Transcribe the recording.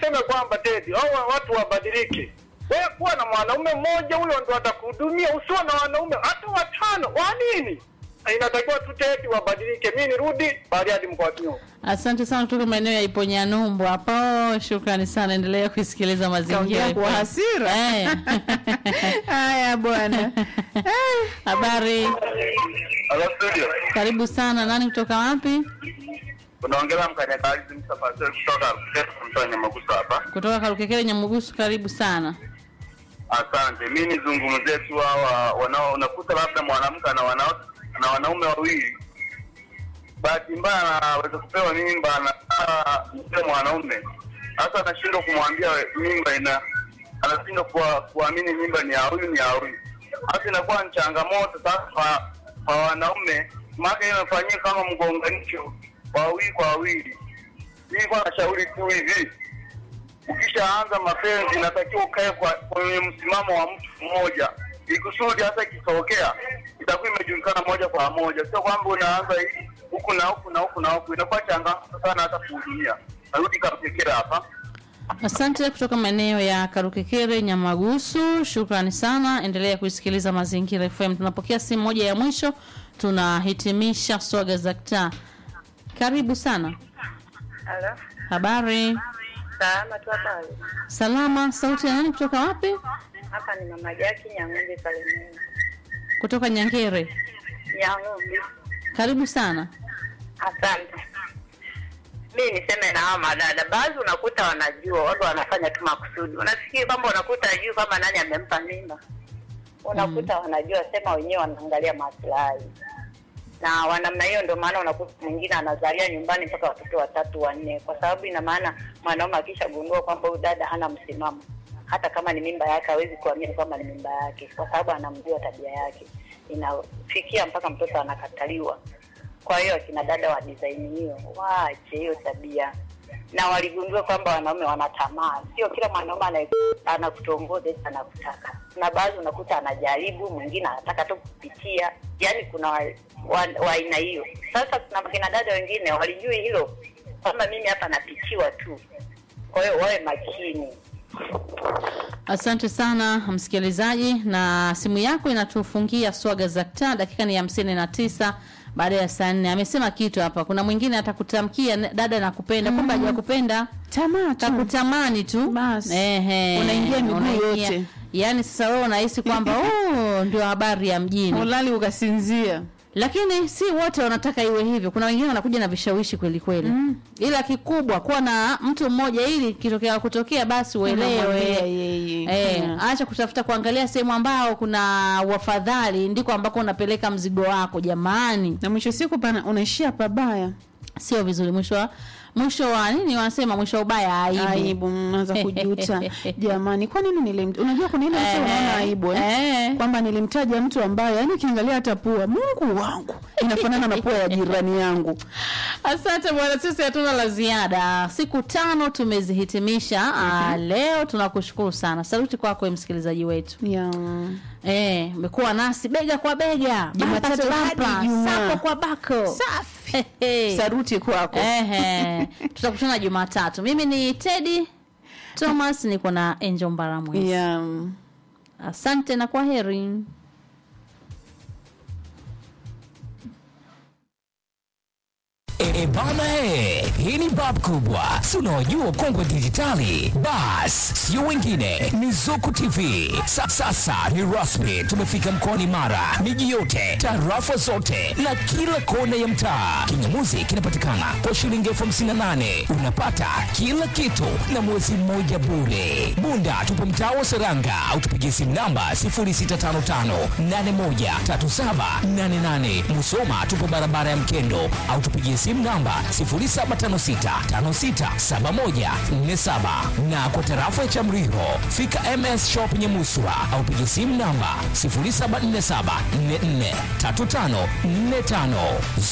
seme kwamba Tedi au watu wabadilike. Wewe kuwa na mwanaume mmoja, huyo ndo atakuhudumia. Usiwe na wanaume hata watano. Wa nini? Inatakiwa tu Tedi wabadilike. Mimi nirudi Bariadi mkoani. Asante sana kutoka maeneo ya Iponyanyumbu hapo. Shukrani sana, endelea kusikiliza mazingira. Kaongea kwa hasira. Eh. Haya bwana. Habari, Hello studio. karibu sana. Nani kutoka wapi? Unaongelea mkanyakazi msafiri kutoka kutoka Nyamagusa hapa. Kutoka Karukekele Nyamugusu, karibu sana. Asante. Mimi nizungumzie tu hawa wanao unakuta labda mwanamke ana wanao na wanaume wawili. Bahati mbaya anaweza kupewa mimba na ah, yule mwanaume. Sasa anashindwa kumwambia mimba ina anashindwa kuwa- kuamini mimba ni ya huyu ni ya huyu. Sasa inakuwa ni changamoto sasa kwa, kwa wanaume. Maana hiyo inafanyika kama mgonganisho wa wawili kwa wawili. Mimi kwa nashauri tu hivi ukishaanza mapenzi inatakiwa ukae kwa kwenye msimamo wa mtu mmoja ikusudi hata ikitokea itakuwa imejulikana moja kwa moja, sio kwamba unaanza hii huku na huku na huku na huku, inakuwa changamoto sana hata kuhudumia. Narudi Kapekera hapa. Asante kutoka maeneo ya Karukekere Nyamagusu, shukrani sana. Endelea kuisikiliza Mazingira FM. Tunapokea simu moja ya mwisho, tunahitimisha swaga za kitaa. Karibu sana. Halo, Habari salama tu habari. salama. Sauti ya nani kutoka wapi? Hapa ni mama Jaki Nyang'ombe Salimini. Kutoka Nyangere. Nyang'ombe, Karibu sana. asante. Mi niseme na hawa madada, baadhi unakuta wanajua, watu wanafanya tu makusudi. Unafikiri kwamba unakuta ajui kama nani amempa mimba, unakuta wanajua, sema wenyewe wanaangalia maslahi na wanamna hiyo, ndio maana unakuta mwingine anazalia nyumbani mpaka watoto watatu wanne, kwa sababu ina maana mwanaume akishagundua kwamba huyu dada hana msimamo, hata kama ni mimba yake hawezi kuamini kwamba ni mimba yake, kwa sababu anamjua tabia yake. Inafikia mpaka mtoto anakataliwa. Kwa hiyo akina dada wa design hiyo waache hiyo tabia, na waligundua kwamba wanaume wana tamaa. Sio kila mwanaume anaye- anakutongoza eti anakutaka, na baadhi unakuta anajaribu, mwingine anataka tu kupitia. Yani kuna wa wa- wa aina hiyo. Sasa kuna kina dada wengine walijui hilo kwamba mimi hapa napitiwa tu, kwa hiyo wawe makini. Asante sana msikilizaji, na simu yako inatufungia swaga za kitaa. Dakika ni hamsini na tisa baada ya saa nne. Amesema kitu hapa, kuna mwingine atakutamkia "Ne- dada nakupenda, kumbe hajakupenda Tamaa tu. kakutamani tu Basi. Ehe, Unaingia miguu unaingia. yote. Yaani sasa wewe unahisi kwamba oh, ndio habari ya mjini, Ulali ukasinzia. lakini si wote wanataka iwe hivyo. Kuna wengine wanakuja na vishawishi kweli kweli mm. Ila kikubwa kuwa na mtu mmoja, ili kitokea kutokea basi Unamwambia uelewe yeye. Eh, Mm. acha kutafuta kuangalia sehemu ambao kuna wafadhali ndiko ambako unapeleka mzigo wako. Jamani, Na mwisho siku pana unaishia pabaya. sio vizuri. Mwisho wa mwisho wa nini wanasema, mwisho wa ubaya aibu. Aibu mnaanza kujuta. Jamani, kwa nini nilim Unajua kuna ile mtu Eh, unaona aibu eh? eh. Kwamba nilimtaja mtu ambaye yani ukiangalia hata pua, Mungu wangu, inafanana na pua ya jirani yangu. Asante bwana, sisi hatuna la ziada. Siku tano tumezihitimisha. Ah, leo tunakushukuru sana. Saluti kwako wewe msikilizaji wetu. Ya. Eh, umekuwa nasi bega kwa bega, Jumatatu bapa to hadi bapa, Ijumaa. sako kwa bako. Safi. Hey. Saruti kwako. Ehe, tutakutana Jumatatu. Mimi ni Teddy Thomas, niko na Angel Mbaramwezi. Ya. Asante na kwa heri. E, bana he, hii ni bab kubwa, si unaojua ukongwe dijitali. Bas, sio wengine, ni Zuku TV. Sa, sasa ni rasmi, tumefika mkoani Mara, miji yote, tarafa zote na kila kona ya mtaa. Kingamuzi kinapatikana kwa shilingi elfu hamsini na nane unapata kila kitu na mwezi mmoja bure. Bunda tupo mtaa wa Seranga au tupigie simu namba 0655813788. Musoma tupo barabara ya Mkendo au tupigie simu namba 0756567147 na kwa tarafa ya Chamriho fika MS Shop Nyamuswa au pigie simu namba 0747443545.